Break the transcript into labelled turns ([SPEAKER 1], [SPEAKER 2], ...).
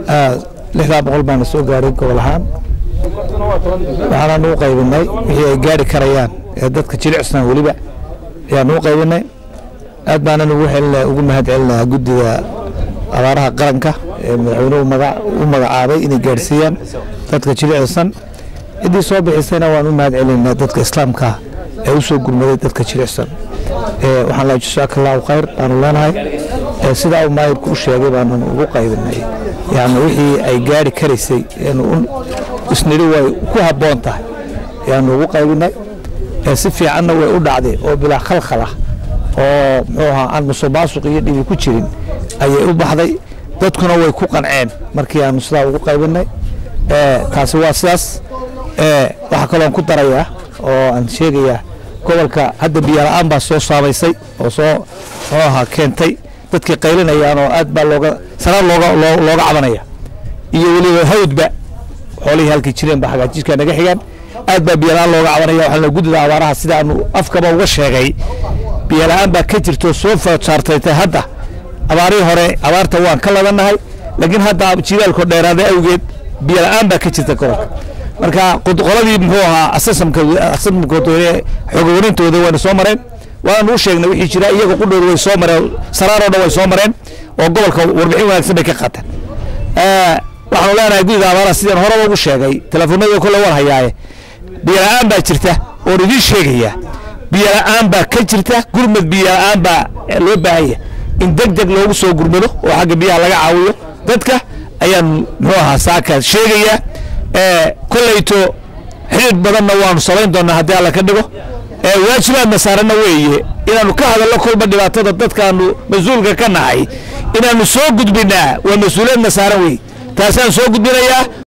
[SPEAKER 1] lixdaa boqol baana soo gaaray gobol ahaan waxaanaan u qaybinay wixii ay gaari karayaan ee dadka jilicsan weliba ayaan u qaybinay aad baanan ugu helina ugu mahad celinayaa guddiga abaaraha qaranka ee madaxweynuhu u magacaabay inay gaadhsiiyaan dadka jilicsan ciddii soo bixisayna waan u mahad celinaynaa dadka islaamka ee u soo gurmaday dadka jilicsan waxaan laa jasaaka allahu khayr baanu leenahay sidaa uu maayirku u sheegay baanan ugu qaybinay yani wixii ay gaari karaysay isnidhi way ku habboon tahay ayaanu ugu qaybinay si fiicanna way u dhacday oo bilaa khalkhalah oo muxuu ahaa aan musuqmaasuq iyo dhibi ku jirin ayay u baxday dadkuna way ku qanceen markii aanu sidaa ugu qaybinay taasi waa sidaas waxaa kaloon ku darayaa oo aan sheegayaa gobolka hadda biyala-aan baa soo saamaysay oo soo muxuu ahaa keentay dadkii qaylinayaan oo aad baa looga sanaad looga looga cabanaya iyo weliba hawdba xoolihii halkii jireen ba hagaajiskaa naga xigaan aad baa biyala-aan looga cabanaya waxaana guddida abaaraha sidaanu afkaba uga sheegay biyala-aan baa ka jirto soo saartaytay hadda abaarihii hore abaarta waan ka labannahay laakiin hadda jilaalko dheeraada awgeed biyala-aan baa ka jirta gobolka marka qoladii muxuu ahaa asasamka asasamkooda xoogwarintooda wayna soo mareen waanu u sheegnay wixii jira iyaga qudhooda way soo mareen saraaroo dhan way soo mareen oo gobolka warbixin wanaagsan bay ka qaateen waxaanu leenahay gudiga abaaraha sidaan horeba ugu sheegay telefoonada kole war hayaaye biyala-aan baa jirta oon idiin sheegaya biyala-aan baa ka jirta gurmad biyala-aan baa loo baahanya in deg deg loogu soo gurmado oo xagga biyaha laga caawiyo dadka ayaan muxuu ahaa saaka sheegaya kolleyto xidhiid badanna waanu samayn doonaa haddii alla ka dhigo waajibaadna saarana weeye inaanu ka hadalno kolba dhibaatada dadkaanu mas-uulka ka nahay inaanu soo gudbinaa waa mas-uuliyadna saaran wey taasaan soo gudbinayaa